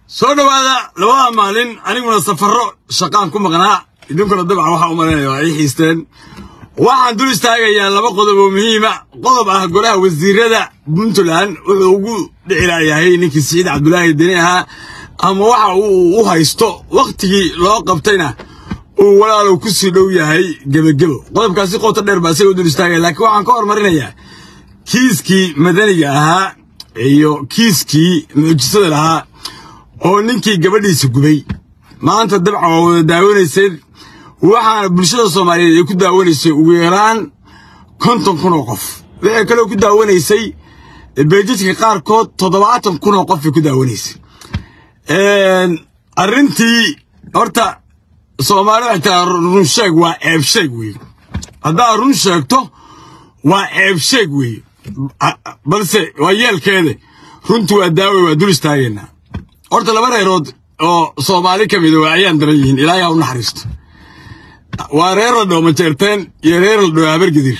soo dhowaada labada maalin aniguna safarro shaqaan ku maqnaa idinkuna dabcan waxaa u malaynaya waa ii xiisteen waxaan dul istaagayaa laba qodob oo muhiima qodob ah golaha wasiirada puntland wuxuu ugu dhicilaayahay ninkii siciid cabdulaahi deni ahaa ama waxa uu u haysto wakhtigii loo qabtayna uu walaalow ku sii dhow yahay gebagebo qodobkaasi qoto dheer baa isaga u dul istaagaya laakiin waxaan ka hormarinayaa kiiskii madaniga ahaa iyo kiiskii mucjisada lahaa oo ninkii gabadhiisa gubay maanta dabcan waa wada daawanayseen waxaana bulshada soomaaliyeed ay ku daawanaysay ugu yaraan konton kun oo qof waxay kaloo ku daawanaysay beejadka qaarkood toddobaatan kun oo qof ay ku daawanaysay arrintii horta soomaali waxay tiraa run sheeg waa ceeb sheeg weeye haddaad run sheegto waa ceeb sheeg weeye balse waa yeelkeeda runtu waa daawe waa dul istaagaynaa horta laba reerood oo soomaali ka mida waa ayaan daran yihiin ilaahay ha u naxariisto waa reer la dhoo majeerteen iyo reer la dhoo habargedir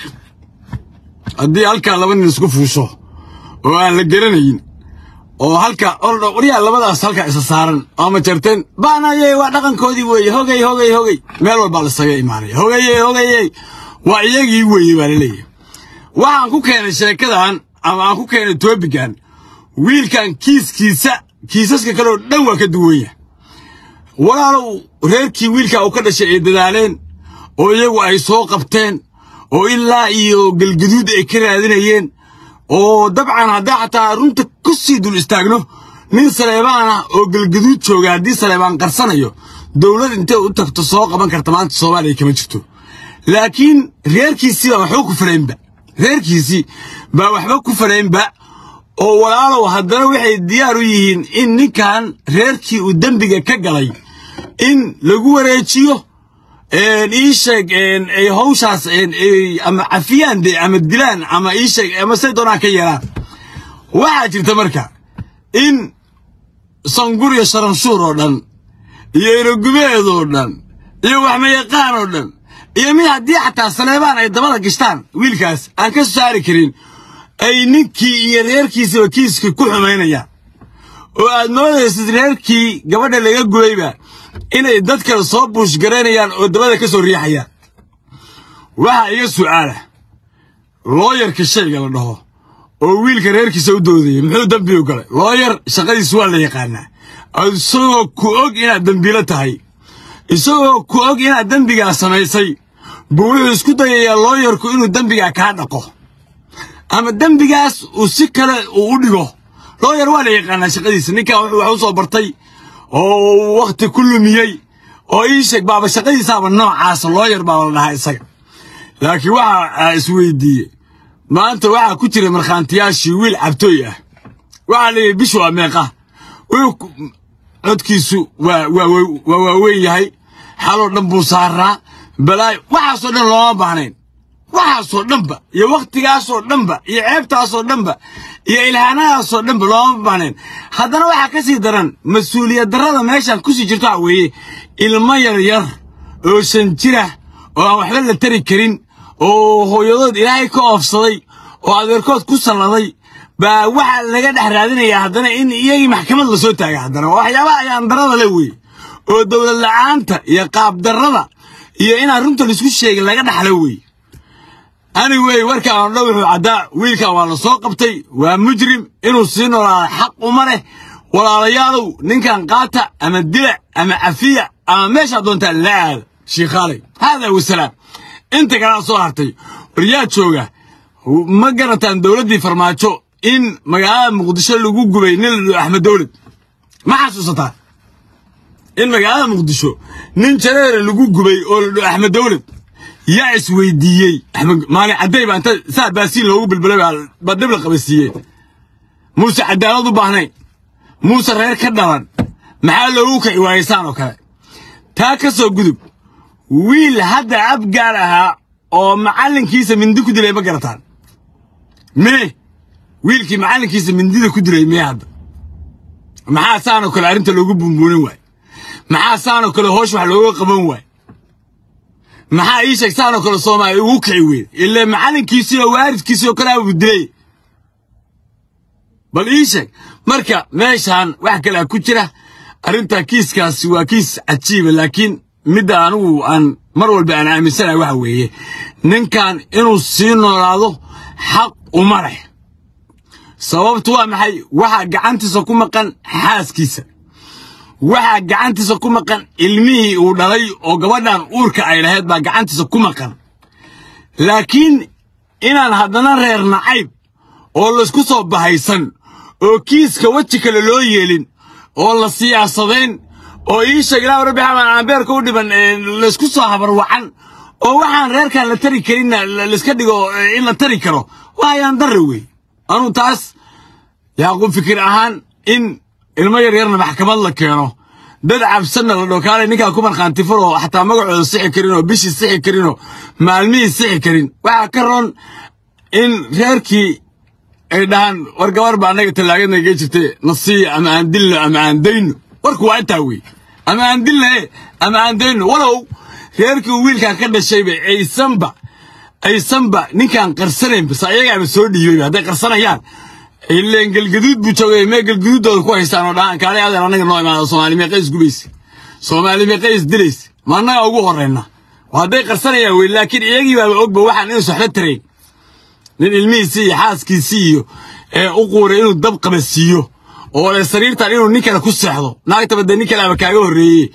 haddii halkaa laba nin isku fuusho oo aan la garanayn oo halka waryaa labadaas halkaa isa saaran oo majeerteen baanaye waa dhaqankoodii weeye hogay hogay hogay meel walbaa lasaga imaanaya hogaye hogaye waa iyagii weeye baa laleeyahay waxaan ku keenay sheekadan ama aan ku keenay toobigan wiilkan kiiskiisa kiisaska kaleoo dhan waa ka duwan yahay walaalow reerkii wiilkaa uu ka dhashay ay dadaaleen oo iyagu ay soo qabteen oo ilaa iyo galgaduud ay ka raadinayeen oo dabcan haddaa xataa runta ku sii dul istaagno nin saleebaan ah oo galgaduud jooga haddii saleebaan qarsanayo dowlad intay u tagto soo qaban karta maanta soomaaliya kama jirto laakiin reerkiisii baa waxba ku falaynba reerkiisii baa waxba ku falaynba oo walaalow haddana waxay diyaar u yihiin in ninkan reerkii uu dembiga ka galay in lagu wareejiyo ii sheeg ay hawshaas ama cafiyaan de ama dilaan ama ii sheeg ama say doonaan ka yeelaan waxaa jirta marka in sanguriya sharanshuur oo dhan iyo irogubeed oo dhan iyo waxmayaqaan oo dhan iyo mid haddii xataa saleebaan ay dabada gashtaan wiilkaas aan ka soo saari karin ay ninkii iyo reerkiisaba kiiskii ku xumaynayaan oo aad moodaysid reerkii gabadha laga gubayba inay dad kale soo buushgaraynayaan oo dabada ka soo riixayaan waxaa iga su'aalah looyarka shayga la dhaho oo wiilka reerkiisa u doodayay muxuu dembi u galay looyar shaqadiisu waa la yaqaanaa isagoo ku og inaad dembiilo tahay isagoo ku og inaad dembigaa samaysay buu wuxuu isku dayayaa looyarku inuu dembigaa kaa dhaqo ama dembigaas uu si kale uu u dhigo looyar waa la yaqaanaa shaqadiisa ninkan wuxuu wax u soo bartay oo wakhti ku lumiyey oo ii sheeg baaba shaqadiisaaba noocaasa looyar baaba la dhahaa isaga laakiin waxa isweydiiyey maanta waxaa ku jira markhaantiyaashii wiil cabtooy ah waxaa leeyahay bishu waa meeqa codkiisu waa waa waaweyn yahay xaloo dhan buu saaraa balaayo waxaasoo dhan looma baahnayn waxaasoo dhanba iyo wakhtigaasoo dhanba iyo ceebtaasoo dhanba iyo ilhaanadaasoo dhanba looma baahnayn haddana waxaa ka sii daran mas-uuliyad darrada meeshaan kusii jirto waxa weeye ilmo yar yar oo shan jirah oo aan waxba la tari karin oo hooyadood ilaahay ka oofsaday oo adeerkood ku salladay baa waxaa laga dhex raadinayaa haddana in iyagii maxkamad la soo taaga haddana waa waxyaabaha ayaan darrada le weeye oo dowlad la'aanta iyo qaab darrada iyo inaan runta laisku sheegin laga dhaxlo weeye anyway warkaan oo dhan wuxuu caddaa wiilkan waa la soo qabtay waa mujrim inuu sii noolaada xaq uma leh walaalayaalow ninkan qaata ama dila ama cafiya ama meeshaa doontaa la aada shiikhaalay haadaa wasalaam inta kalea soo hartay waryaa jooga ma garataan dowladdii farmaajo in magaalada muqdisho lagu gubay nin la dhao axmed dowlad ma xasuusataa in magaalada muqdisho nin jareere lagu gubay oo la dhao axmed dowlad yaa isweydiiyey maalin cadday baa inta saa baasiin loogu bilbilay baa dib la qabasiiyey muuse cadaalad u baahnayn muuse reer ka dhalan maxaa loogu kici waayaysaan oo kale taa ka soo gudub wiil hadda abgaar ahaa oo macallinkiisa mindi ku dilay ma garataan mee wiilkii macallinkiisa mindida ku dilay mee hadda maxaa saanoo kale arrinta loogu buunbuunin waay maxaa saanoo kale hoosh wax looga qaban waay maxaa ii sheeg saanoo kale soomaaliya ugu kici weyda ilaa macallinkiisii oo waaridkiisii oo kale abuu dilay bal ii sheeg marka meeshaan wax kalea ku jira arrinta kiiskaasi waa kiis cajiiba laakiin midda anigu aan mar walba aan aaminsanahay waxa weeye ninkan inuu sii noolaado xaq uma leh sababtu waa maxay waxaa gacantiisa ku maqan xaaskiisa waxaa gacantiisa ku maqan ilmihii uu dhalay oo gabadhan uurka ay lahayd baa gacantiisa ku maqan laakiin inaan haddana reer nacayb oo laysku soo bahaysan oo kiiska weji kale loo yeelin oo la siyaasadayn oo iisha ilaa rabbi xamaan aanbeerka u dhiban laysku soo habarwacan oo waxaan reerkan la tari karinna layska dhigo in la tari karo waa ayaan darra wey anuu taas yaaqub fikir ahaan in ilmo yaryarna maxkamad la keeno dad cabsanna la dhokaalay ninkaa ku markhaanti furoo xataa magacooda sixi karin oo bishii sixi karinoo maalmihii sixi karin waxaa ka roon in reerkii ay dhahaan war gabar baa annaga tallaagadna gee jirtay nasiiya ama aan dilno ama aan dayno warku waa intaa wey ama aan dilnae ama aan dayno walow reerkii uu wiilkan ka dhashayba aysanba aysanba ninkaan qarsanayn bas ayagaaba soo dhiibayba hadday qarsanayaan ileen galgaduud buu joogay mee galgaduuddooda ku haystaan oo dhahaan kaale adeer annaga noo imaada soomaali meeqa is gubaysa soomaali meeqa is dilaysa ma annaga ugu horrayna hadday qarsanayaan wey laakiin iyagii baaba ogba waxaan inuu soxlo tarayn nin ilmihiisii iyo xaaskiisii iyo ee u quuray inuu dab qaba siiyo oo le sariirtan inuu nin kale ku seexdo naagtaba dee nin kaleaba kaaga horreeyey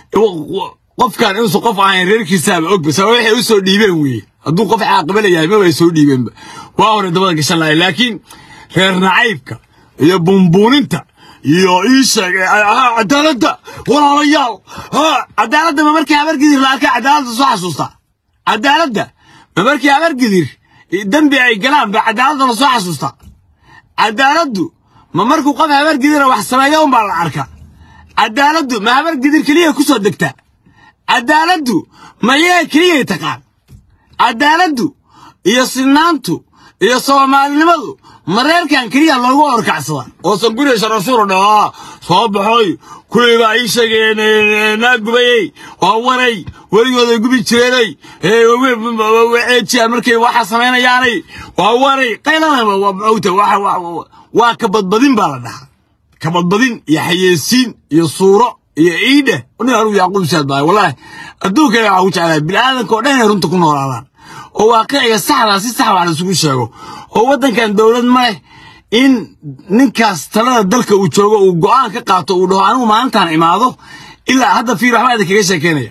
qofkan inuusan qof ahayn reerkiisaaba ogba sababa waxay u soo dhiibeen weeye hadduu qof caaqibala yahay maba ay soo dhiibeenba waa hore dabada gashan lahay laakiin reer nacaybka iyo bumbuuninta iyo ii sheeg cadaaladda walaalayaal cadaaladda ma markii habargidir la arkay cadaaladda soo xasuustaa cadaaladda ma markii habargidir dembi ay galaan ba cadaaladda la soo xasuustaa cadaaladdu ma markuu qof habargidira wax sameeya unbaa la arkaa cadaaladdu ma habargidir keliya ku soo degtaa cadaaladdu ma yee keliyay taqaan cadaaladdu iyo sinaantu iyo soomaalinimadu ma reerkan keliya loogu orkacsada oo sanguriya rasuul dhaa soo baxoy kuwii baa ii sheegeen naa gubayey waa waray weligooday gubi jireenay ceejiya markay waxa samaynayaanay waa waray qaylada waa kabadbadin baa la dhahaa kabadbadin iyo xayeysiin iyo suuro iyo iidhe nin anugu yaaquub saad baa wallaahi adduunkana waxaa ku jeclahay bini'aadanka oo dhan inay runta ku noolaadaan oo waaqiciga saxdaa si sax wax laisugu sheego oo waddankan dowlad ma leh in ninkaas talada dalka uu joogo uu go'aan ka qaato uu dhaho anigu maalintaan imaado ilaa hadda fiir waxbaa idinkaga sheekeynaya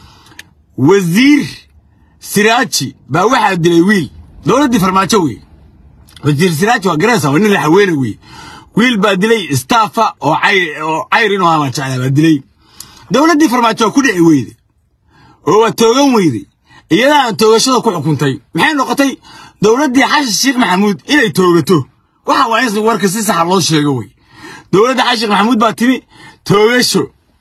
wasiir siraaji baa waxaa dilay wiil dowladdii farmaajo wey wasiir siraaji waa garaysa waa nin la haweene wey wiil baa dilay staffa oo cayr inuu ama jeclaa baa dilay dowladdii farmaajo waa ku dhici weyde oo waa toogan weyday iyadaa aan toogashada ku xukuntay maxay noqotay dowladdii xasan sheekh maxamuud inay toogato waxa waa in warka si saxa loo sheego wey dowladda xasan sheekh maxamuud baa timi toogasho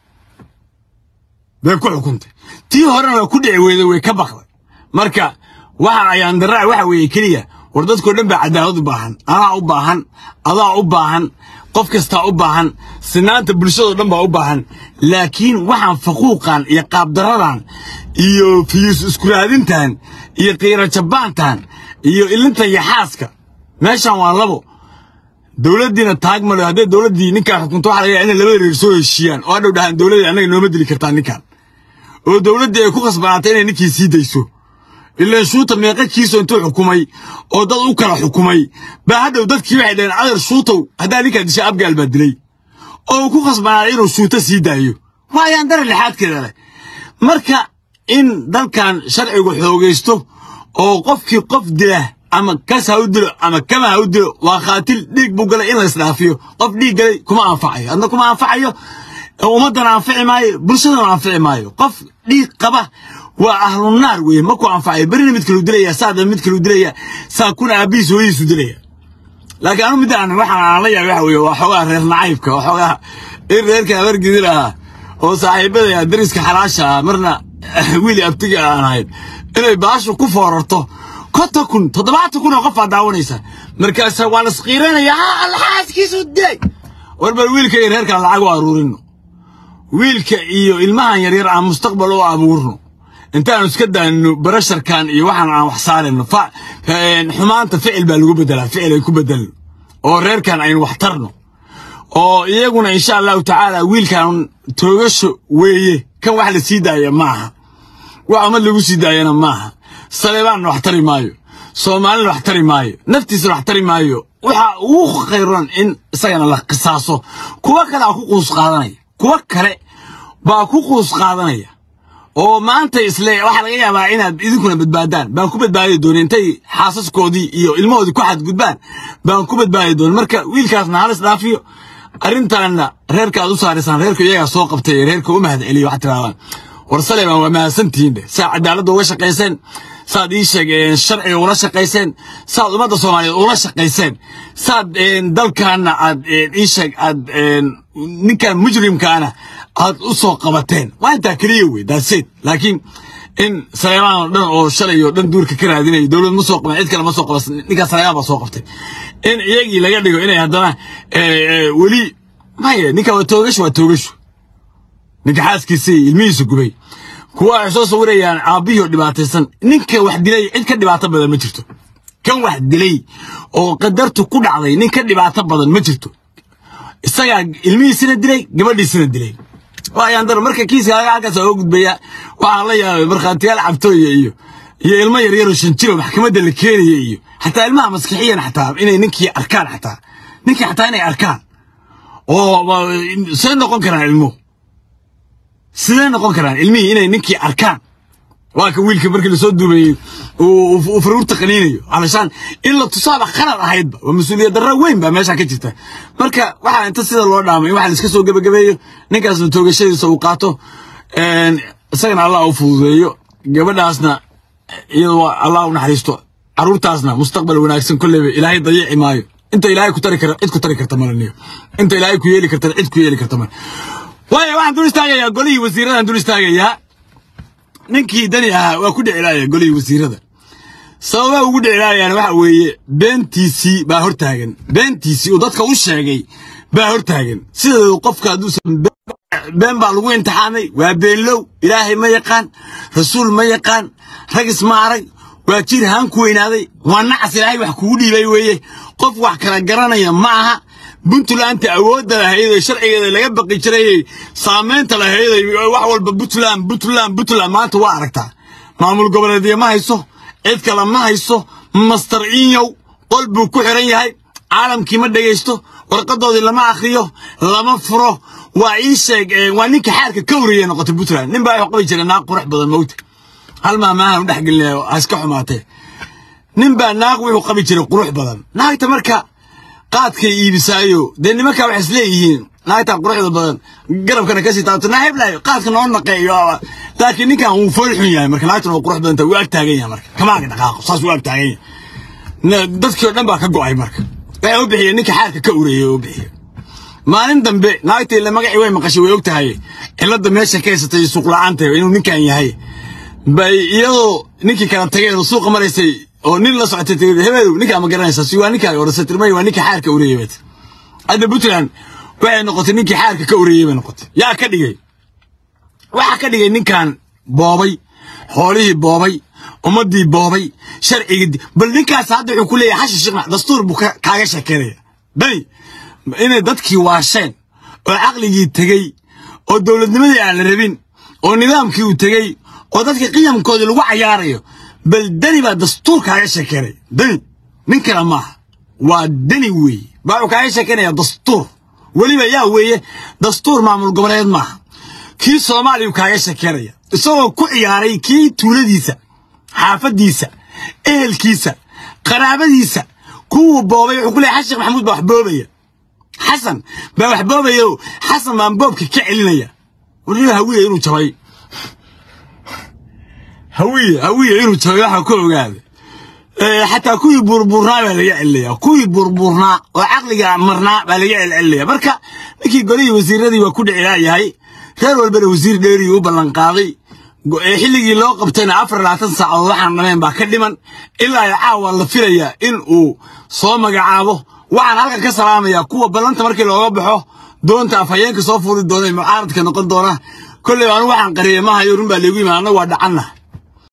bay ku xukuntay tii horena waa ku dhici weyday way ka baqday marka waxa ayaan daraa waxa weeye keliya war dadkoo dhan baa cadaalad u baahan anaa u baahan adaa u baahan qof kastaa u baahan sinaanta bulshadoo dhan baa u baahan laakiin waxaan faquuqan iyo qaabdaradan iyo fiyus iskuraadintan iyo qiira jabaantan iyo ilinta iyo xaaska meeshan waa labo dowladdiina taag malo hadday dowladdii ninkaan xukunto waxa laga inay labada reer soo heshiiyaan oo hadhow dhahaan dowladdii annaga nooma dili kartaa ninkan oo dowladdii ay ku khasbanaatay inay ninkii sii dayso ilaan shuuta meeqa kiiso intuu xukumay oo dad u kala xukumay baa hadhow dadkii waxay dhaheen adeer shuutow haddaa ninkaa disha abgaal baa dilay oo uu ku khasbanaaday inuu shuuto sii daayo waa ayaan dara lixaadkeeda leh marka in dalkan sharcigu xoogaysto oo qofkii qof dila ama kas ha u dilo ama kama ha u dilo waa khaatil dhiig buu galay in la isdhaafiyo qof dhiig galay kuma anfacayo adna kuma anfacayo ummaddana anfici maayo bulshadana anfici maayo qof dhiig qaba waa ahlunaar weye maku anfacayo berina mid kalu dilaya saada mid kalu dilaya saa kuna aabihiis hooyihiisu dilaya laakiin anu midaan waxaan aan la yaabay waxa weeye waa xoogaa reer nacaybka waa xoogaa in reerka habargidil ah oo saaxiibadaya dariska xalaasha ah marna wiili abtiga aan ahayn inay baashu ku foorarto konton kun toddobaatan kun oo qof aa daawanaysa markaasa waa lasqiiranaya ha alxaaskiisu dilay war bal wiilka iyo reerkan lacag u aruurino wiilka iyo ilmahan yaryar aan mustaqbal u abuurno intaanu iska daanino barasharkan iyo waxaan aan wax saarayno xumaanta ficil baa lagu bedelaa ficil ay ku bedelno oo reerkan aynu wax tarno oo iyaguna insha allahu tacaala wiilkan toogasho weeye kan wax la sii daaya maaha wax umad lagu sii daayana maaha saleebaanna wax tari maayo soomaalina wax tari maayo naftiisana wax tari maayo waxa ugu khayran in isagana la qisaaso kuwa kale aa ku quus qaadanaya kuwa kale baa ku quus qaadanaya oo maanta isle waxaa laga yaabaa inaad idinkuna badbaadaan baan ku badbaadi doona intay xaasaskoodii iyo ilmahoodii ku xadgudbaan baan ku badbaadi doona marka wiilkaasna halis dhaafiyo arrintaana reerka aad u saaraysaan reerka iyagaa soo qabtay reerka u mahad celiyo waxaad tirahdaan war saleebaan waa mahadsantihiin dheh saa cadaaladda uga shaqayseen saad ii sheegeen sharciga ula shaqayseen saad ummadda soomaaliyeed ula shaqayseen saad dalkaana aad ii sheeg aad ninkan mujrimkaana aad u soo qabateen waa intaa keliya wey daaseed laakiin in saleebaan oo dhan oo shalay oo dhan duurka ka raadinaya dowlad ma soo qaban cid kale ma soo qaban ninkaa saleebaan baa soo qabtay in iyagii laga dhigo inay haddana weli maya ninka waa toogasho waa toogasho ninka xaaskiisii ilmihiisa gubay kuwa waxay soo sawirayaan aabbihii oo dhibaataysan ninka wax dilay cid ka dhibaato badan ma jirto kan wax dilay oo qadartu ku dhacday nin ka dhibaato badan ma jirto isagaa ilmihiisina dilay gabadhiisina dilay waayaan dar marka kiiska halkaas oo gudbaya waxaa la yaabay markhaatiyaal cabtooya iyo iyo ilmo yaryaroo shan jiro maxkamadda la keenaya iyo xataa ilmaha maskixiyan xataa inay ninkii arkaan xataa ninkii xataa inay arkaan oo see noqon karaan ilmuhu sidee noqon karaan ilmihii inay ninkii arkaan waa ka wiilka markii lasoo duubayey uu faruurta qaniinayo alashaan in la tusaaba khalad ahaydba waa mas-uuliyad darro weyn baa meesha ka jirta marka waxaa inta sida loo dhaamay in waxa la iska soo gebagabeeyo ninkaasna toogashadiisa uu qaato isagana allah u fududeeyo gabadhaasna iyadoo allah u naxariisto carruurtaasna mustaqbal wanaagsan kolleyba ilaahay dayici maayo inta ilaahay ku tari kara cid ku tari karta malaniyo inta ilaahay ku yeeli kartana cid ku yeeli karta male waayo waxaan dul istaagayaa golihii wasiiradan dul istaagayaa ninkii dani ahaa waa ku dhicilaaya golihii wasiirada sababaa ugu dhicilaayaan waxa weeye beentiisii baa hortaagan beentiisii uu dadka u sheegay baa hortaagan sideedu qofka hadduusan been baa lagu imtixaamay waa beenlow ilaahay ma yaqaan rasuul ma yaqaan ragis ma arag waa jir haan ku weynaaday waa nacas ilaahay wax kugu dhiibay weeye qof wax kala garanaya ma aha puntlandta awoodda lahayd ee sharcigeeda laga baqi jirayey saamaynta lahayd wax walba puntland puntland puntland maanta waa aragtaa maamul goboleedyo ma hayso cid kale ma hayso master inyow qol buu ku xiran yahay caalamkii ma dhegaysto warqadoodii lama akhriyo lama furo waa ii sheeg waa ninka xaarka ka wariyey noqotay puntland nin baa wax qabi jiray naag qurux badan mawta hal maamaahan u dhexgelinaya ha iska xumaatee nin baa naag wuxuu qabi jiray qurux badan naagta marka qaadkay iibisaayo dee nimankaa waxay isleeyihiin naagtaa quruxda badan garabkana kasii taabto naaxiblaayo qaadka noo naqeeyo laakiin ninkan wuu fool xun yahay marka naagtana waa qurux badanta wuu ag taagan yahay marka kamaaga dhaqaaqo saas wuu ag taagan yahay dadkii oo dhan baa ka go'ay marka waxay u bixiyeen ninka xaarka ka ureeyey u bixiyeen maalin dambe naagtii la magacii way maqashay way og tahay cilladda meesha ka haysatay suuq la'aanta inuu ninkan yahay bay iyadoo ninkii kala tageen oo suuqa maraysay oo nin la socotay tii hebeedow ninkaa ma garanaysaa si waa ninkaa orasa tirmay waa ninkii xaarka ureeyey bat hadda puntland waxay noqotay ninkii xaarka ka ureeyey bay noqotay yaa ka dhigay waxaa ka dhigay ninkan boobay xoolihii boobay ummaddii boobay sharcigii bal ninkaas hadda wuxuu ku leeyahay xashi sheekh dastuur buu kaaga sheekeynaya dani inay dadkii waasheen oo caqligii tegey oo dowladnimadii aan la rabin oo nidaamkii uu tegey oo dadka qiyamkoodii lagu cayaarayo bal deni baa dastuur kaaga sheekeynaya deni nin kale maaha waa deni weeye baa wuxuu kaaga sheekeynaya dastuur weliba yaa weeye dastuur maamul goboleed maaha kii soomaaliya uu kaaga sheekeynaya isagoo ku ciyaaray kii tuuladiisa xaafaddiisa ehelkiisa qaraabadiisa kuwuu boobay wuxuu ku leeyahay xasan sheekh maxamuud baa wax boobaya xasan baa wax boobaya oo xasan baan boobka ka celinaya weliba hawiye inuu jabay hawiye hawiye inuu jabay waxaa ka ogaaday xataa kuwii buurbuurnaa baa laga celinaya kuwii buurbuurnaa oo caqliga marnaa baa laga celcelinaya marka ninkii golihii wasiiradii waa ku dhicilaayahay reer walbana wasiir dheerii u ballanqaaday xilligii loo qabtayna afar labaatan saacadood waxaan dhameen baa ka dhiman ilaa caawa la filayaa in uu soo magacaabo waxaan halkan ka salaamayaa kuwa ballanta markii looga baxo doonta afhayeenka soo fuuli doona ee mucaaradka noqon doona kolley anu waxaan qariyay mahayo run baa leegu yimid annagu waa dhacanna